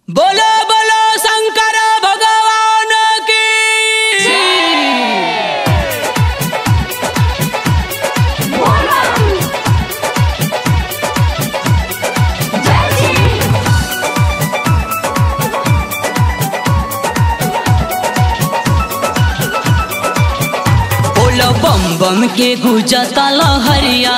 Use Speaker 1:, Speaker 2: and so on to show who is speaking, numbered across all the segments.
Speaker 1: बोलो बोलो शंकर भगवान की बोलो बम बम के गुजता लहरिया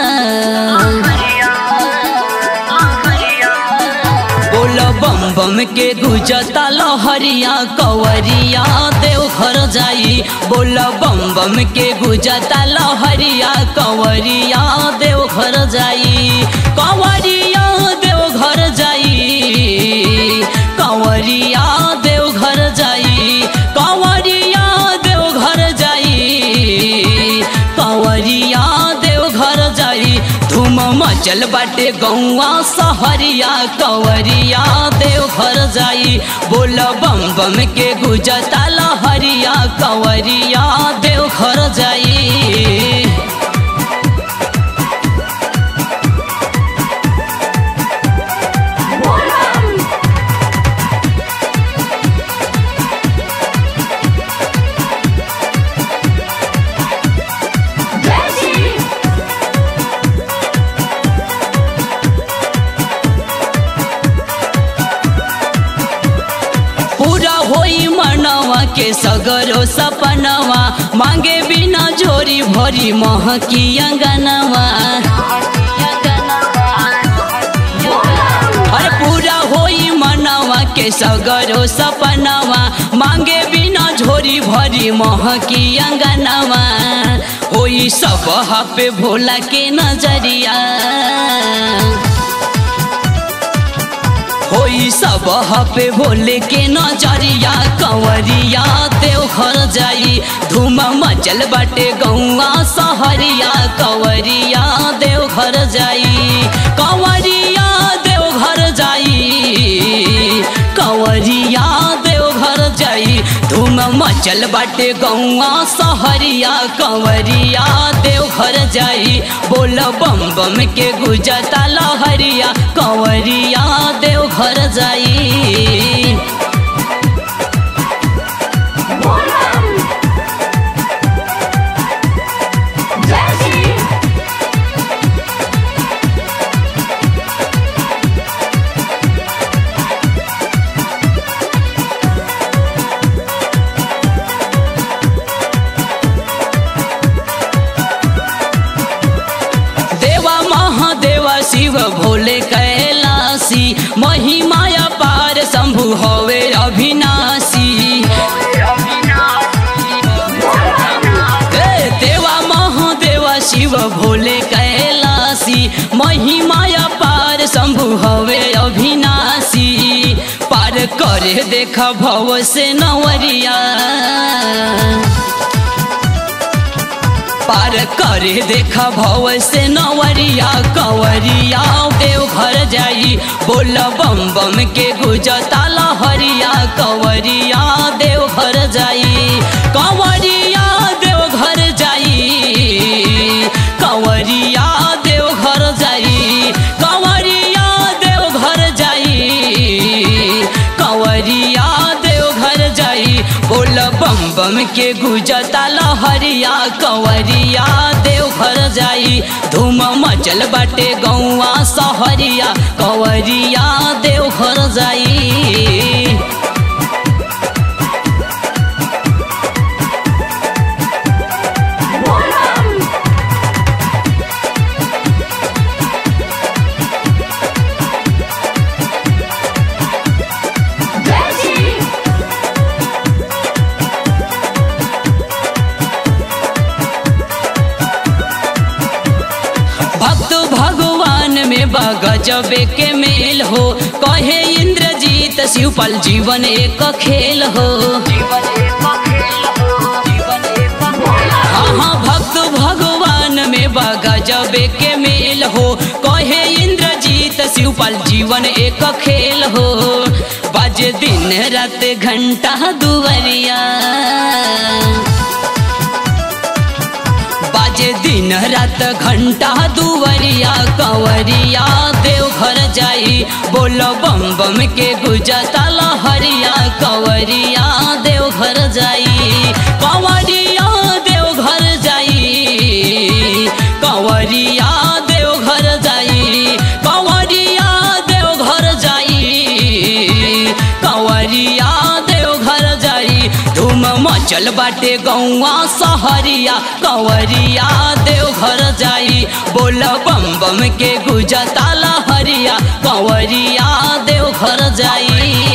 Speaker 1: बोलो बम बम के गुजता लहरिया कवरिया देव घर जाई बोलो बम बम के गुजता लहरिया कवरिया देव घर जाई कवरिया देव घर जाई कवरिया देव घर जाई कवरिया देव घर जाई कवरिया देव घर जाई धूम मचल बाटे गौआ सहरिया कवरिया देव घर जाई बोल बम बम के गुजता लहरिया कवरिया देव घर जाई पूरा होई मनवा के सगरो सपनवा मांगे बिना जोरी भरी महकी अंगनवा अरे पूरा होई मनवा के सगरो सपनवा मांगे बिना झोरी भरी महकी अंगनवा होई सब पे भोला के नजरिया होई सब पे भोले के नजरिया कंवरिया देव घर जाई धूम मचल बाटे गौआ सहरिया कंवरिया देव घर जाई कंवरिया देव घर जाई कंवरिया देव घर जाई धूम मचल बाटे गौआ सहरिया कंवरिया देव घर जाई बोल बम बम के गुजता लहरिया कंवरिया देव घर जाई देवा महादेवा शिव भोले कैलासी महिमाया पार शंभु हवे अविनाशी ए, देवा महादेवा शिव भोले कैलासी महिमाया पार शंभु हवे अविनाशी पार करे देख भव से नवरिया पार करे देखा भव से नवरिया कंवरिया देव घर जाई बोल बम बम के गुजता लहरिया कंवरिया देव घर जाई कंवरिया देव घर जाई कंवरिया देव घर जाई कंवरिया देव घर जाई कंवरिया देव घर जाई बोल बम बम के गुजता लहरिया कंवरिया देव घर जाई धूम मचल बाटे गौआ सहरिया कंवरिया देव घर जाई भक्त भगवान में बगजबे के मेल हो कहे इंद्रजीत शिवपाल जीवन एक खेल हो हाँ हाँ भक्त भगवान में बगजबे के मेल हो कहे इंद्रजीत शिवपाल जीवन एक खेल हो बाजे दिन रात घंटा दुवरिया बाजे दिन दिन रात घंटा दुवरिया कंवरिया देवघर जाई बोलो बम बम के गुजता लहरिया कंवरिया देवघर जाई कंवरिया देवघर जाई कंवरिया देवघर जाई कंवरिया देवघर जाई कंवरिया देवघर जाई धूम मचल बाटे गौआ सहरिया कंवरिया देवघर जाई बोल बम बम के गुजता लहरिया कंवरिया देवघर जाई